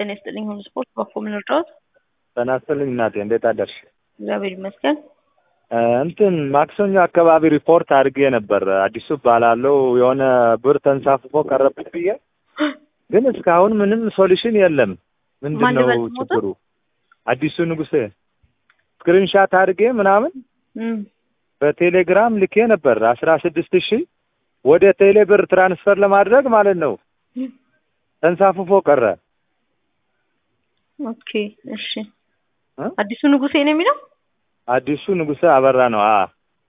ጤና ይስጥልኝ። ሁሉ ስፖርት በኮ ምን እርዳዎት? ጤና ይስጥልኝ እናቴ፣ እንዴት አደርሽ? እግዚአብሔር ይመስገን። እንትን ማክሰኞ አካባቢ ሪፖርት አድርጌ ነበር። አዲሱ እባላለሁ የሆነ ብር ተንሳፍፎ ቀረብኝ ብዬ፣ ግን እስካሁን ምንም ሶሉሽን የለም። ምንድን ማን ነው ልበል ስሞታ? ችግሩ? አዲሱ ንጉሴ ስክሪንሻት አድርጌ ምናምን እም፣ በቴሌግራም ልኬ ነበር አስራ ስድስት ሺህ ወደ ቴሌ ብር ትራንስፈር ለማድረግ ማለት ነው። ተንሳፍፎ ቀረ። ኦኬ እሺ። እ? አዲሱ ንጉሴ ነው የሚለው አዲሱ ንጉሴ አበራ ነው። አ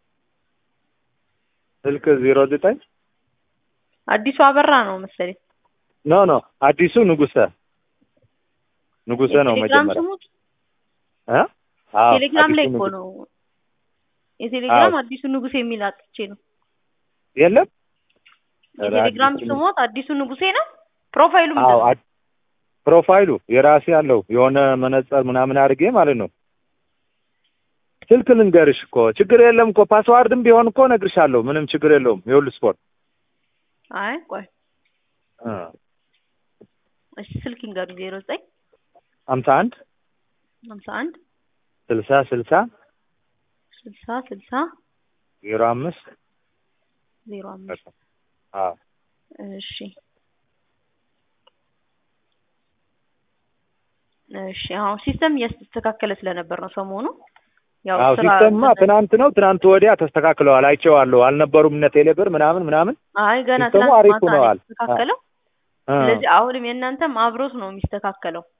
ስልክ ዜሮ ዘጠኝ አዲሱ አበራ ነው መሰለኝ። ኖ ኖ አዲሱ ንጉሰ ንጉሰ ነው የቴሌግራም መጀመሪያ ስሙት እ? አዎ ቴሌግራም ላይ አዲሱ እኮ ንጉ- ነው። የቴሌግራም አዎ። አዲሱ ንጉሴ የሚል አጥቼ ነው። የለም ኧረ የቴሌግራም አዲሱ ስሞት አዲሱ ንጉሴ ነው። ፕሮፋይሉ አዎ ምንድን ነው? አድ- ፕሮፋይሉ የራሴ ያለው የሆነ መነጽር ምናምን አድርጌ ማለት ነው። ስልክ ልንገርሽ እኮ ችግር የለም እኮ ፓስዋርድም ቢሆን እኮ እነግርሻለሁ። ምንም ችግር የለውም። የሁሉ ስፖርት አይ ቆይ እ እሺ፣ ስልክ ይንገሩ። ዜሮ ዘጠኝ ሀምሳ አንድ ሀምሳ አንድ ስልሳ ስልሳ ስልሳ ስልሳ ዜሮ አምስት ዜሮ አምስት አዎ እሺ እሺ አሁን ሲስተም እያስተካከለ ስለነበር ነው ሰሞኑ ያው አዎ ስራ ሲስተምማ ትናንት ነው ትናንት ወዲያ ተስተካክለዋል። አይቼዋለሁ። አልነበሩም እነ ቴሌብር ምናምን ምናምን አይ ገና ሲስተሙ ትናንት አሪፍ ማታ ነው ሆነዋል። የተስተካከለው። እ ስለዚህ አሁንም የእናንተም አብሮት ነው የሚስተካከለው።